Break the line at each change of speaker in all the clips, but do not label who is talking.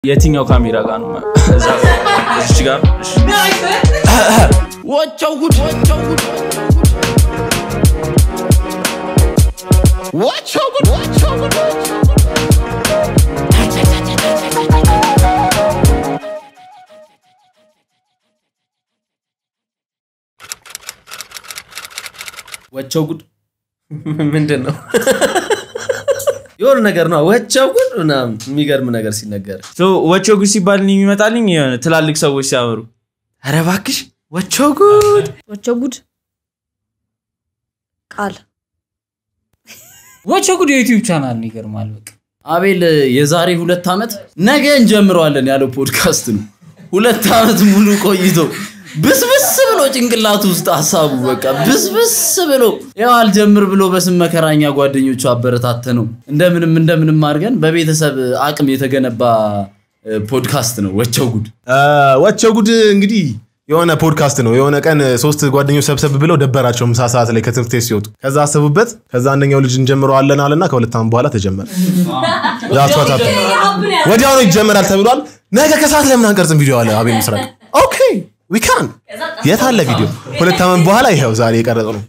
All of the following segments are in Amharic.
የትኛው ካሜራ ጋር ነው? እዛ እዚች ጋር እሺ።
ወቸው ጉድ ወቸው ጉድ ወቸው ጉድ
ወቸው ጉድ ምንድን ነው? የሆነ ነገር ነው። ወቸው ጉድ ምናምን የሚገርም ነገር ሲነገር
ሶ ወቸው ጉድ ሲባል እኔ የሚመጣልኝ የሆነ ትላልቅ ሰዎች ሲያወሩ ኧረ እባክሽ ወቸው ጉድ
ወቸው ጉድ ቃል
ወቸው ጉድ የዩቲዩብ ቻናል ነው። ይገርማል። በቃ
አቤል የዛሬ ሁለት ዓመት ነገ እንጀምረዋለን ያለው ፖድካስት ነው። ሁለት ዓመት ሙሉ ቆይቶ ብስብስ ብሎ ጭንቅላቱ ውስጥ ሀሳቡ በቃ ብስብስ ብሎ ያው አልጀምር ብሎ በስም መከራኛ ጓደኞቹ አበረታተ ነው እንደምንም እንደምንም አድርገን በቤተሰብ አቅም የተገነባ እ፣ ፖድካስት ነው ወቸው ጉድ።
ወቸው ጉድ እንግዲህ የሆነ ፖድካስት ነው። የሆነ ቀን ሶስት ጓደኞች ሰብሰብ ብለው ደበራቸው ምሳ ሰዓት ላይ ከትምህርት ቤት ሲወጡ። ከዛ አሰቡበት። ከዛ አንደኛው ልጅ እንጀምረዋለን አለና ከሁለት ዓመት በኋላ ተጀመረ። That's what happened። ወዲያውኑ ይጀመራል ተብሏል። ነገ ከሰዓት ለምን አንቀርጽም ቪዲዮ አለ አቤል ምስራቅ። ኦኬ ዊ ካን የት አለ ቪዲዮ? ሁለት ዓመት በኋላ ይኸው ዛሬ የቀረጸ ነው።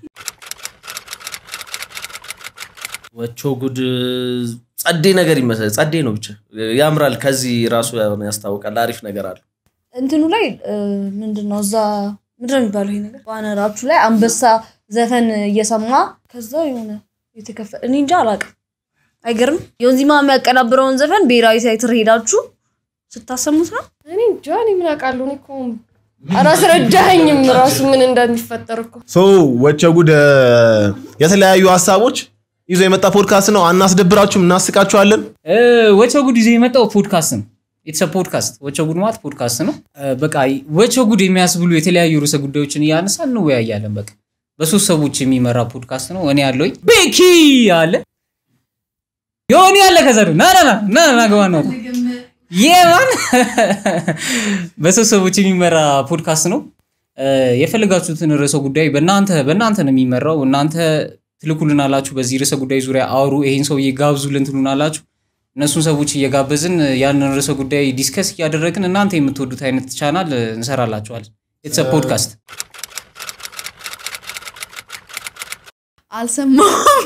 ወቸው ጉድ ጸዴ ነገር ይመስላል። ጸዴ ነው ብቻ ያምራል። ከዚህ ራሱ ያስታውቃል። አሪፍ ነገር አለ።
እንትኑ ላይ እ፣ ምንድን ነው እዛ ምንድን ነው የሚባለው ይሄ ነገር ባነራችሁ ላይ አንበሳ ዘፈን እየሰማ ከዛ የሆነ የተከፈ እኔ እንጃ አላውቅም። አይገርም የወንዚማ የሚያቀናብረውን ዘፈን ብሔራዊ ቲያትር ሄዳችሁ ስታሰሙት ነው።
እኔ እንጃ እኔ ምን አውቃለሁ። እኔ እኮ አላስረዳኸኝም ራሱ ምን እንደሚፈጠር እኮ
ሶ ወቸው ጉድ እ፣ የተለያዩ ሀሳቦች ይዞ የመጣ ፖድካስት ነው። አናስደብራችሁም፣ እናስቃችኋለን።
እ፣ ወቸው ጉድ ይዞ የመጣው ፖድካስት ነው። የተሰ ፖድካስት ወቸው ጉድ ማለት ፖድካስት ነው። እ፣ በቃ ወቸው ጉድ የሚያስብሉ የተለያዩ ርዕሰ ጉዳዮችን እያነሳ እንወያያለን። በቃ በሶስት ሰዎች የሚመራ ፖድካስት ነው። እኔ ያለኝ ቤኪ አለ ዮኒ አለ ከዛ ደግሞ ና ና ና ና ና ገባ ነው የማን በሶስት ሰዎች የሚመራ ፖድካስት ነው። እ፣ የፈለጋችሁትን ርዕሰ ጉዳይ በእናንተ በእናንተ ነው የሚመራው። እናንተ ትልኩልናላችሁ። በዚህ ርዕሰ ጉዳይ ዙሪያ አውሩ፣ ይሄን ሰውዬ ጋብዙልን ትሉናላችሁ። እነሱን ሰዎች እየጋበዝን ያንን ርዕሰ ጉዳይ ዲስከስ እያደረግን እናንተ የምትወዱት አይነት ቻናል እንሰራላችኋል። የተሰ ፖድካስት
አልሰማሁም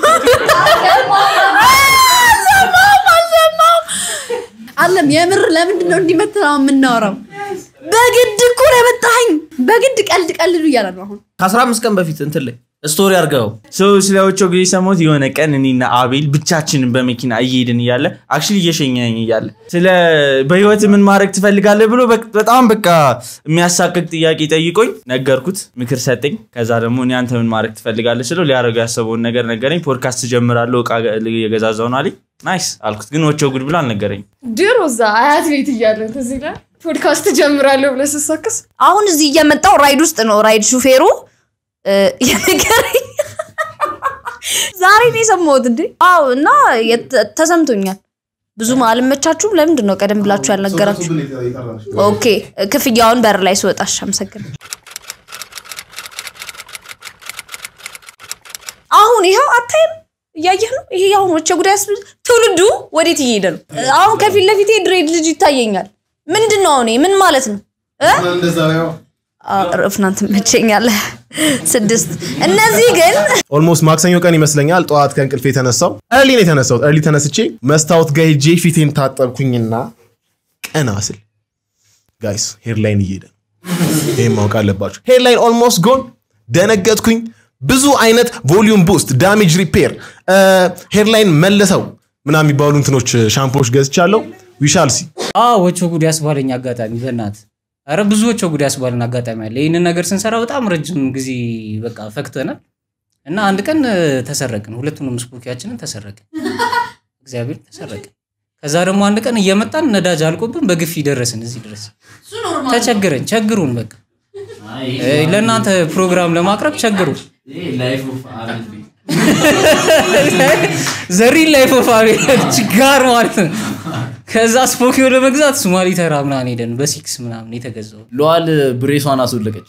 አልሰማሁም። አለም የምር ለምንድን ነው እንዲመትነው የምናወራው? በግድ እኮ ነው የመጣኸኝ። በግድ ቀልድ ቀልዱ እያለ ነው አሁን
ከ15 ቀን በፊት እንትን ላይ ስቶሪ አድርገው
ሶ ስለ ወቸው ጉድ የሰማሁት የሆነ ቀን እኔና አቤል ብቻችንን በመኪና እየሄድን እያለ አክቹዋሊ እየሸኘኝ እያለ ስለ በህይወት ምን ማድረግ ትፈልጋለህ ብሎ በቅ- በጣም በቃ የሚያሳቅቅ ጥያቄ ጠይቆኝ ነገርኩት፣ ምክር ሰጠኝ። ከዛ ደግሞ እኔ አንተ ምን ማድረግ ትፈልጋለህ ስለው ሊያደርገው ያሰበውን ነገር ነገረኝ። ፖድካስት ጀምራለሁ እቃ የገዛዛው ነው አለኝ። ናይስ አልኩት፣ ግን ወቸው ጉድ ብሎ አልነገረኝ።
ድሮ እዛ አያት ቤት እያለን ትዝ ይላል ፖድካስት ጀምራለሁ ብለህ ስትሰክስ
አሁን እዚህ እየመጣው ራይድ ውስጥ ነው ራይድ ሹፌሩ እ፣ የነገረኝ ዛሬ ነው የሰማሁት እንዴ አዎ እና የት- ተሰምቶኛል ብዙም አልመቻችሁም ለምንድን ነው ቀደም ብላችሁ ያልነገራችሁ ኦኬ ክፍያውን በር ላይ ስወጣሽ አመሰግናለሁ አሁን ይኸው አታይም እያየህ ነው ይሄ አሁን ወቸ ጉዳይ ያስብል ትውልዱ ወዴት እየሄደ ነው አሁን ከፊት ለፊቴ ድሬድ ልጅ ይታየኛል ምንድን ነው አሁን ይሄ? ምን ማለት ነው እ? ረፍናን ትመቸኛለህ ስድስት እነዚህ ግን
ኦልሞስት ማክሰኞ ቀን ይመስለኛል ጠዋት ከእንቅልፍ የተነሳው እርሊ ነው የተነሳሁት። እርሊ ተነስቼ መስታወት ጋር ሄጄ ፊቴን ታጠብኩኝና ቀና ስል ጋይስ ሄድላይን እየሄደ ነው። ይህም ማወቅ አለባችሁ። ሄድላይን ኦልሞስት ጎን ደነገጥኩኝ። ብዙ አይነት ቮሊዩም ቡስት፣ ዳሜጅ ሪፔር፣ ሄድላይን መልሰው ምናምን የሚባሉ እንትኖች ሻምፖዎች ገዝቻለሁ። ዊሻል ሲ
ወቸው ጉድ ያስባለኝ አጋጣሚ በእናት ኧረ ብዙ ወቸው ጉድ ያስባልን አጋጣሚ አለ። ይህንን ነገር ስንሰራ በጣም ረጅም ጊዜ በቃ ፈክተናል እና አንድ ቀን እ፣ ተሰረቅን። ሁለቱንም ስፖኪያችንን ተሰረቅን። እግዚአብሔር ተሰረቅን። ከዛ ደግሞ አንድ ቀን እየመጣን ነዳጅ አልቆብን በግፊ ደረስን እዚህ ድረስ ተቸግረን ቸግሩን በቃ እ፣ ለእናንተ ፕሮግራም ለማቅረብ ቸግሩን ዘሪን ላይ ፎፋቤ ችጋር ማለት ነው። ከዛ ስፖኪዮ ለመግዛት ሶማሊ ተራ ምናምን ሄደን በሲክስ ምናምን የተገዛው
ለዋል ብሬሷን አስወለቀች።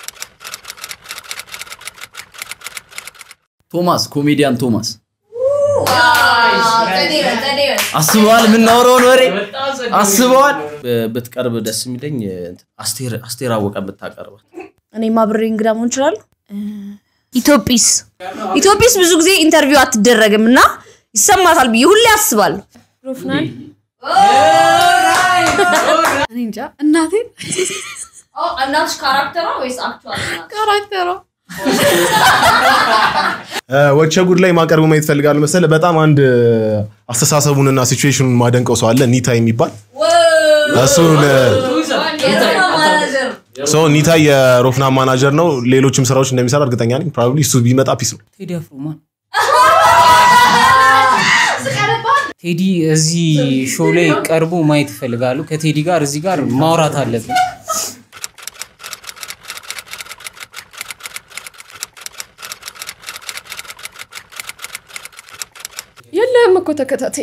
ቶማስ ኮሜዲያን ቶማስ አስበዋል የምናወራውን ወሬ አስበዋል
ብትቀርብ ደስ የሚለኝ አስቴር አስቴር አወቀ ብታቀርባት
እኔማ ብሬ እንግዳ መሆን እችላለሁ። ኢትዮጲስ ኢትዮጲስ ብዙ ጊዜ ኢንተርቪው አትደረግም እና ይሰማታል ብዬ ሁሌ አስባለሁ።
ሮፍናን እኔ እንጃ እናቴ
እናትሽ ካራክተሯ ወይስ አክቹዋል
ካራክተሯ
ወቸ ጉድ ላይ ማቀርቡ ማየት ፈልጋለሁ መሰለ በጣም አንድ አስተሳሰቡንና ሲቹዌሽኑን ማደንቀው ሰው አለ ኒታ የሚባል እሱን ሰው ኒታ የሮፍናን ማናጀር ነው ሌሎችም ስራዎች እንደሚሰራ እርግጠኛ ነኝ ፕሮባብሊ እሱ ቢመጣ ፒስ ነው
ቴዲ አፍሮ ማን ቴዲ እዚህ ሾው ላይ ቀርቦ ማየት ይፈልጋሉ። ከቴዲ ጋር እዚህ ጋር ማውራት አለብን።
የለህም እኮ ተከታታይ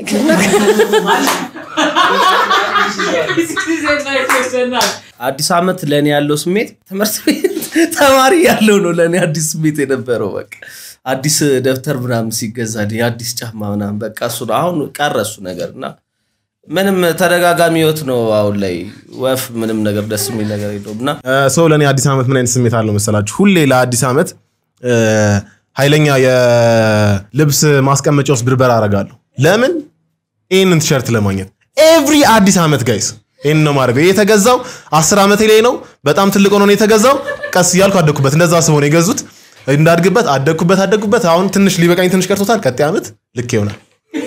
አዲስ ዓመት ለእኔ ያለው ስሜት ትምህርት ቤት ተማሪ ያለው ነው ለእኔ አዲስ ስሜት የነበረው በቃ አዲስ ደብተር ምናምን ሲገዛ የአዲስ ጫማ ምናምን በቃ እሱ ነው። አሁን ቀረ እሱ ነገር እና ምንም ተደጋጋሚ ህይወት ነው አሁን ላይ ወፍ ምንም ነገር ደስ የሚል ነገር የለውም እና
ሰው ለእኔ አዲስ ዓመት ምን አይነት ስሜት አለው መሰላችሁ? ሁሌ ለአዲስ ዓመት እ፣ ኃይለኛ የልብስ ማስቀመጫ ውስጥ ብርበራ አደርጋለሁ። ለምን? ይህንን ቲሸርት ለማግኘት ኤቭሪ አዲስ ዓመት ጋይስ ይህን ነው ማድረገው። ይህ የተገዛው አስር ዓመቴ ላይ ነው። በጣም ትልቅ ሆኖ ነው የተገዛው። ቀስ እያልኩ አደግኩበት። እንደዛ ስሆን የገዙት እንዳድግበት አደግኩበት አደግኩበት። አሁን ትንሽ ሊበቃኝ ትንሽ ቀርቶታል። ቀጣይ ዓመት ልክ ይሆናል።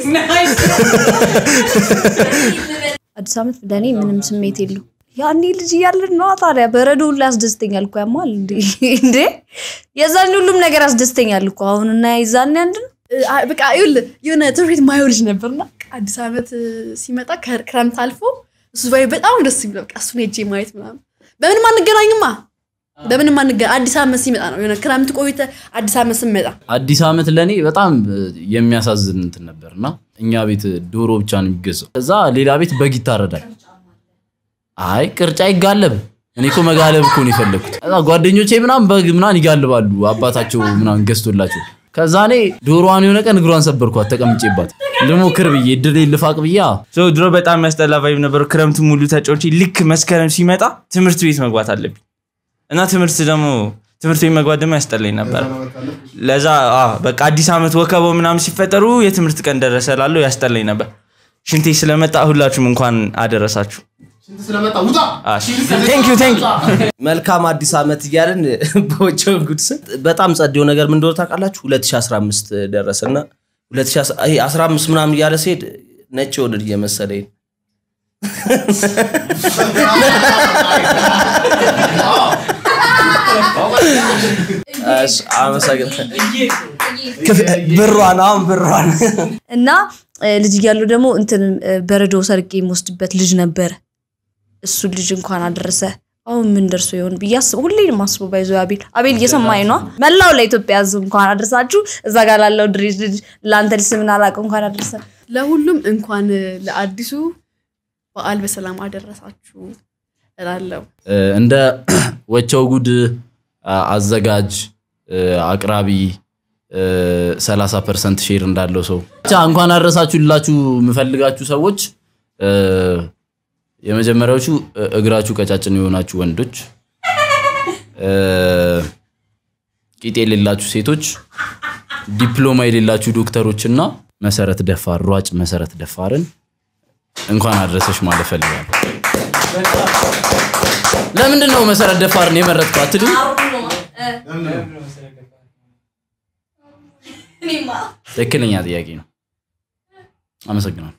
አዲስ ዓመት ለእኔ ምንም ስሜት የለው። ያኔ ልጅ እያለን ነዋ ታዲያ በረዶ ሁሉ ያስደስተኛል እኮ ያማል እንዴ እንዴ የዛኔ ሁሉም ነገር ያስደስተኛል እኮ አሁን እና የዛኔ አንድ ነው።
አ- በቃ ይኸውልህ የሆነ ትምህርት ቤት ማየው ልጅ ነበርና አዲስ ዓመት ሲመጣ ከ- ክረምት አልፎ እሱ ባይ በጣም ደስ የሚለው በቃ እሱን ሄጄ ማየት ምናምን በምንም አንገናኝማ በምንም አንገናኝ አዲስ ዓመት ሲመጣ ነው የሆነ ክረምት ቆይተ አዲስ ዓመት ስመጣ
አዲስ ዓመት ለእኔ በጣም የሚያሳዝን እንትን ነበር እና እኛ ቤት ዶሮ ብቻ ነው የሚገዛው። ከዛ ሌላ ቤት በግ ይታረዳል። አይ ቅርጫ ይጋለብ። እኔ እኮ መጋለብ እኮ ነው የፈለግኩት። ከዛ ጓደኞቼ ምናምን በግ ምናምን ይጋልባሉ አባታቸው ምናምን ገዝቶላቸው። ከዛ እኔ ዶሮዋን የሆነ ቀን እግሯን ሰበርኳት ተቀምጬባት ልሞክር ብዬ እድሌ ልፋቅ ብዬ አዎ።
ሰው ድሮ በጣም የሚያስጠላ ቫይብ ነበረው። ክረምቱ ሙሉ ተጫውቼ ልክ መስከረም ሲመጣ ትምህርት ቤት መግባት አለብኝ እና ትምህርት ደግሞ ትምህርት ቤት መግባት ደግሞ ያስጠላኝ ነበር። ለዛ አ፣ በቃ አዲስ ዓመት ወከበው ምናምን ሲፈጠሩ የትምህርት ቀን ደረሰ ላለው ያስጠላኝ ነበር። ሽንቴ ስለመጣ ሁላችሁም እንኳን አደረሳችሁ። ቴንክ ዩ ቴንክ ዩ።
መልካም አዲስ ዓመት እያልን በወቸው ጉድ ስም በጣም ጸዴው ነገር ምን እንደሆነ ታውቃላችሁ? 2015 ደረሰና 2015 ምናምን እያለ ሲሄድ ነጭ ወደድ እየመሰለኝ ነው። እሺ፣ አመሰግናለሁ። ብሯን አሁን ብሯን
እና እ፣ ልጅ እያለሁ ደግሞ እንትን እ፣ በረዶ ሰርቄ የምወስድበት ልጅ ነበረ። እሱ ልጅ እንኳን አደረሰ። አሁን ምን ደርሶ ይሆን ብዬ አስብ ሁሌ ነው የማስበው። ባይዞ አቤል አቤል እየሰማኝ ነው። መላው ለኢትዮጵያ ሕዝብ እንኳን አደረሳችሁ። እዛ ጋር ላለው ድሬጅ ልጅ ለአንተ ልጅ ስምን አላውቅም እንኳን አደረሰ።
ለሁሉም እንኳን ለአዲሱ በዓል በሰላም አደረሳችሁ እላለሁ።
እ፣ እንደ ወቸው ጉድ አ- አዘጋጅ እ፣ አቅራቢ እ፣ 30 ፐርሰንት ሼር እንዳለው ሰው ብቻ እንኳን አድረሳችሁ ልላችሁ የምፈልጋችሁ ሰዎች እ፣ የመጀመሪያዎቹ እ፣ እግራችሁ ቀጫጭን የሆናችሁ ወንዶች፣ እ፣ ቂጥ የሌላችሁ ሴቶች፣ ዲፕሎማ የሌላችሁ ዶክተሮች እና መሰረት ደፋር ሯጭ መሰረት ደፋርን እንኳን አድረሰሽ ማለት ፈልጋለሁ። ለምንድን ነው መሰረት ደፋርን የመረጥከው አትሉ? ትክክለኛ ጥያቄ ነው። አመሰግናለሁ።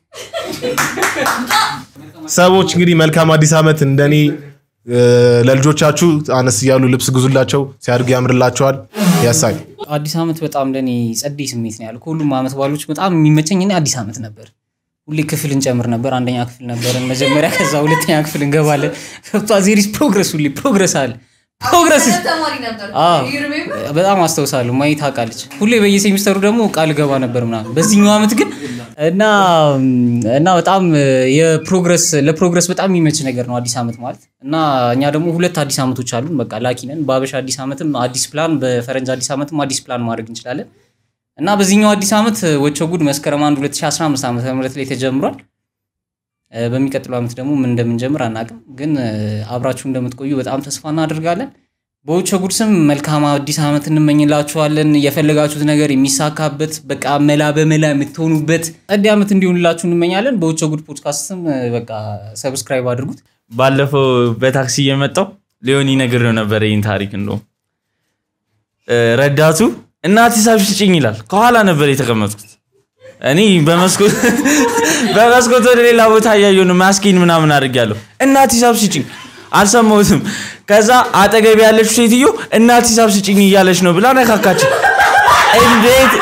ሰዎች እንግዲህ መልካም አዲስ ዓመት እንደኔ እ፣ ለልጆቻችሁ አነስ እያሉ ልብስ ግዙላቸው፣ ሲያድጉ ያምርላቸዋል። ያሳይ
አዲስ ዓመት በጣም ለእኔ ጸደይ ስሜት ነው ያለው። ከሁሉም ዓመት ባሎች በጣም የሚመቸኝ እኔ አዲስ ዓመት ነበር። ሁሌ ክፍል እንጨምር ነበር። አንደኛ ክፍል ነበርን መጀመሪያ፣ ከዛ ሁለተኛ ክፍል እንገባለን። ገብቷ ዜሪስ ፕሮግረስ፣ ሁሌ ፕሮግረስ አለ ፕሮግረስ አዎ፣ በጣም አስታውሳለሁ። ማየት ታውቃለች። ሁሌ በየሴሚስተሩ ደግሞ ቃል ገባ ነበር ምናምን። በዚህኛው ዓመት ግን እና እና በጣም የፕሮግረስ ለፕሮግረስ በጣም የሚመች ነገር ነው አዲስ ዓመት ማለት እና እኛ ደግሞ ሁለት አዲስ ዓመቶች አሉን። በቃ ላኪ ነን። በአበሻ አዲስ ዓመትም አዲስ ፕላን፣ በፈረንጅ አዲስ ዓመትም አዲስ ፕላን ማድረግ እንችላለን እና በዚህኛው አዲስ ዓመት ወቸው ጉድ መስከረም 1 2015 ዓ ም ላይ ተጀምሯል። እ፣ በሚቀጥለው ዓመት ደግሞ ምን እንደምንጀምር አናውቅም፣ ግን እ፣ አብራችሁ እንደምትቆዩ በጣም ተስፋ እናደርጋለን። በወቸው ጉድ ስም መልካም አዲስ ዓመት እንመኝላችኋለን። የፈለጋችሁት ነገር የሚሳካበት በቃ መላ በመላ የምትሆኑበት ጸድ ዓመት እንዲሆንላችሁ እንመኛለን። በወቸው ጉድ ፖድካስት ስም እ፣ በቃ ሰብስክራይብ አድርጉት።
ባለፈው በታክሲ እየመጣው ሊሆን ይነግረው ነበር ይህን ታሪክ እንደውም እ፣ ረዳቱ እናት ሂሳብ ስጭኝ ይላል። ከኋላ ነበር የተቀመጥኩት እኔ በመስኮት በመስኮት ወደ ሌላ ቦታ እያየሁ ነው። ማስኪን ምናምን አድርጌያለሁ። እናት ሂሳብ ስጭኝ አልሰማሁትም። ከዛ አጠገብ ያለችው ሴትዮ እናት ሂሳብ ስጭኝ እያለች ነው ብላ ነካካች። እንዴት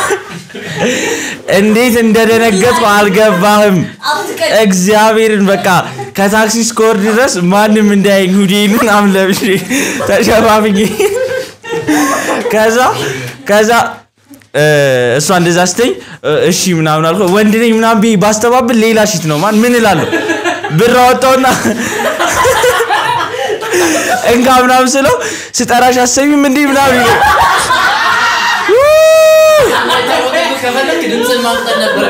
እንዴት እንደደነገጥኩ አልገባህም። እግዚአብሔርን በቃ ከታክሲ እስከወርድ ድረስ ማንም እንዳያየኝ ሁዴን ምናምን ለብሼ ተሸፋፍኜ ከዛ ከዛ እ፣ እሷ እንደዛ ስተኝ እሺ ምናምን አልኩ። ወንድ ነኝ ምናምን ብዬ ባስተባብል ሌላ ሽት ነው ማን ምን እላለሁ? ብር አወጣውና እንካ ምናምን ስለው ስጠራሽ አሰቢም እንዲህ ምናምን ይለኝ።
ከፈለክ ድምፅን ማምጠን ነበር።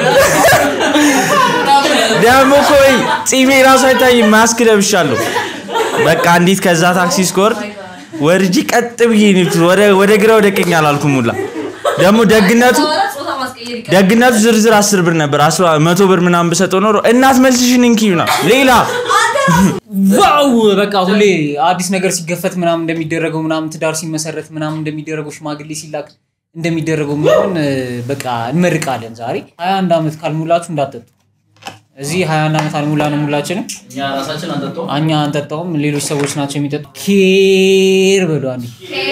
ደግሞ እኮ ወይ ጺሜ ራሱ አይታይም። ማስክ ለብሻለሁ። በቃ እንዴት ከዛ ታክሲ እስከወርድ ወርጂ ቀጥ ብዬ ነው የሄድኩት። ወደ ወደ ግራ ወደ ቀኝ አላልኩም ሁላ። ደግሞ ደግነቱ ደግነቱ ዝርዝር አስር ብር ነበር። አስራ መቶ ብር ምናምን ብሰጠው ኖሮ እናት መልስሽን እንኪ ምናምን ሌላ
ዋው በቃ ሁሌ አዲስ ነገር ሲገፈት ምናምን እንደሚደረገው ምናምን ትዳር ሲመሰረት ምናምን እንደሚደረገው ሽማግሌ ሲላክ እንደሚደረገው ምናምን እ፣ በቃ እንመርቃለን። ዛሬ 21 ዓመት ካልሞላችሁ እንዳትጠጡ። እዚህ 21 ዓመት አልሞላንም ሁላችንም።
እኛ ራሳችን አንጠጣው
እኛ አንጠጣውም፣ ሌሎች ሰዎች ናቸው የሚጠጡ። ኬር በሉ አንዴ፣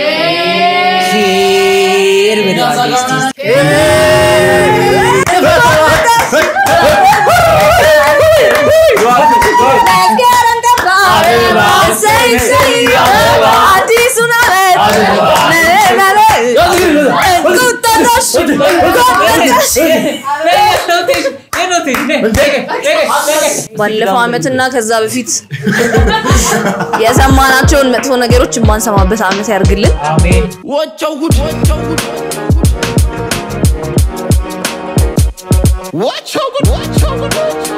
ኬር በሉ አንዴ እስቲ እስቲ።
አዲሱን ዓመት ባለፈው ዓመትና ከዛ በፊት የሰማናቸውን መጥፎ ነገሮች የማንሰማበት ዓመት ያርግልን።
አሜን።
ወቸው ጉድ ወቸው ጉድ ወቸው ጉድ